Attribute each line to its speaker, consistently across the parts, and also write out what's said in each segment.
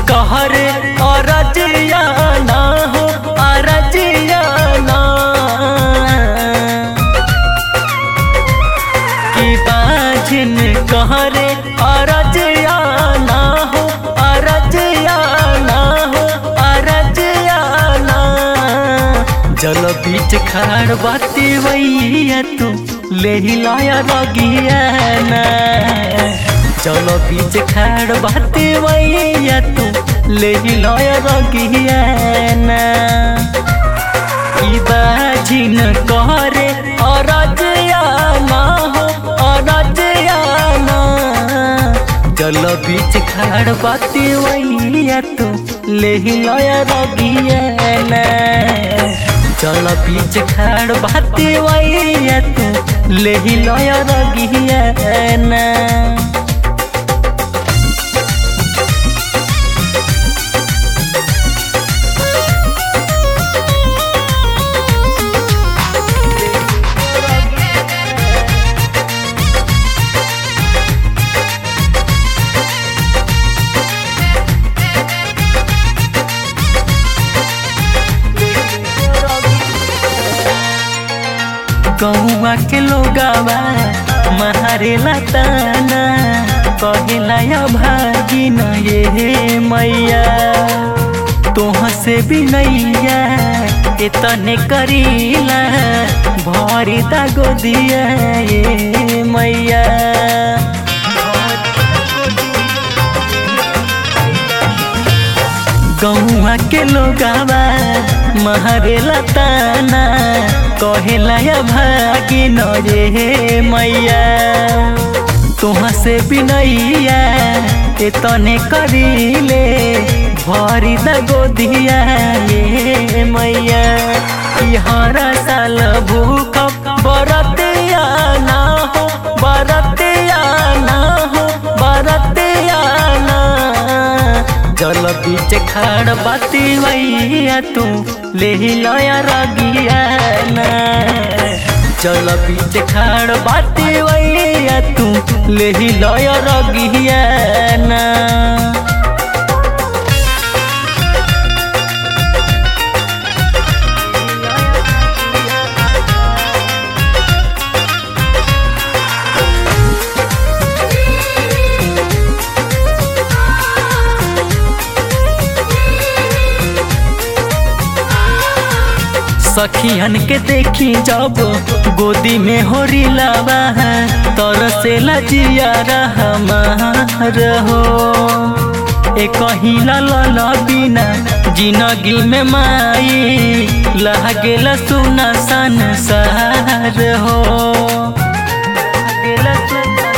Speaker 1: कहरे अरजिया ना हो अरजिया ना की बाजिन कहरे अरजिया ना हो अरजिया ना हो अरजिया ना जल बीच खाड़ बाती वैया तू ले लाया रगिया ना चल बीच खाड़ बाती वैया तू ले लाया रगिया ना ई बाजिन कहरे अरजिया ना हो अरजिया ना चल बीच खाड़ बाती वैया तू ले लाया रगिया ना चल बीच खाड़ बाती वैया तू ले लाया रगिया ना कौआ के लोगावा महारे लताना कहिला भागी न ये मैया तोह से भी नैया इतने करीला भरी दा गोदिया ये मैया गौआ के लोगावा महरे लताना कहेला भागी न रे मैया तुहाँ से बिनैया इतने करीले भरी द गोदिया ये मैया ई हर साल भूख बरतिया ना हो बरतिया ना हो बरतिया ना जल बीच खाड़ बाती वैया तू ले लया रगिया ना जल बीच खाड़ बाती वैया तू ले लया रगिया ना सखियन के देखी जब गोदी में हो रिलावा तर से लजिया हमार हो ए कहिला लल बिना जिंदगी में माई लागेला सुना संसार हो लागेला सुना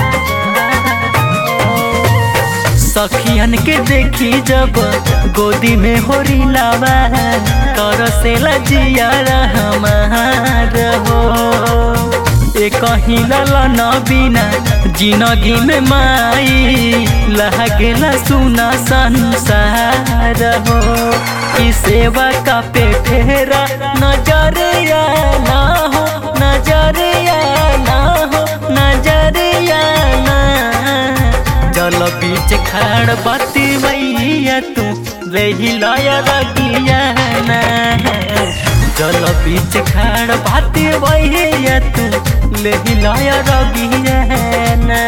Speaker 1: सखियन के देखी जब गोदी में हो रिलावा कर से लजिया हमार हो ए कहीं न बिना जिंदगी में माई लागेला सुना संसार हो ई सेवा का पे फेरा नजरिया ना हो नजरिया ना हो नजरिया ना जल बीच खाड़ बाती मैया तू रही लाया रगिया ना जल बीच खाड़ बाती मैया तू ले लाया रगिया ना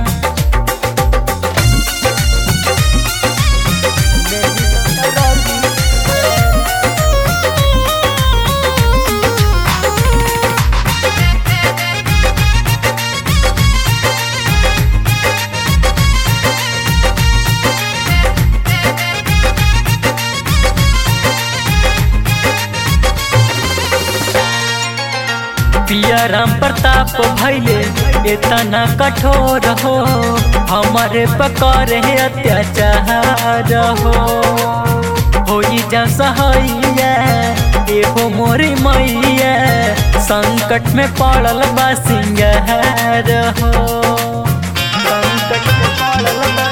Speaker 1: पिया राम प्रताप भैले इतना कठोर हो हमारे पकर है अत्याचार हो होई जा सहैया एहो मोरी मैया संकट में पड़ल बा सिंगार हो संकट में पड़ल बा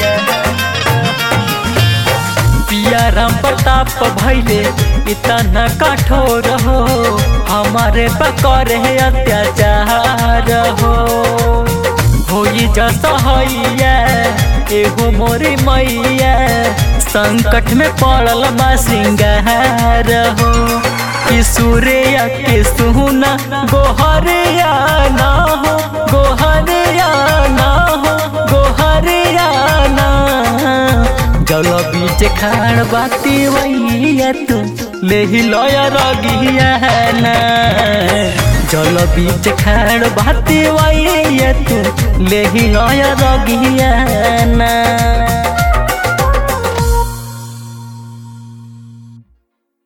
Speaker 1: पिया राम प्रताप भैले इतना कठोर हो हमारे पकर है अत्याचार हो होई जसहैया एहो मोरी मैया संकट में पड़ल बा सिंगार हो कि सूर्य के सुना गोहरिया ना हो गोहरिया ना हो गोहरिया ना जल बीच खाड़ बाती वैया तू ले ही लया रगिया ना जल बीच खाड़ बाती वैया तू ले ही लया रगिया ना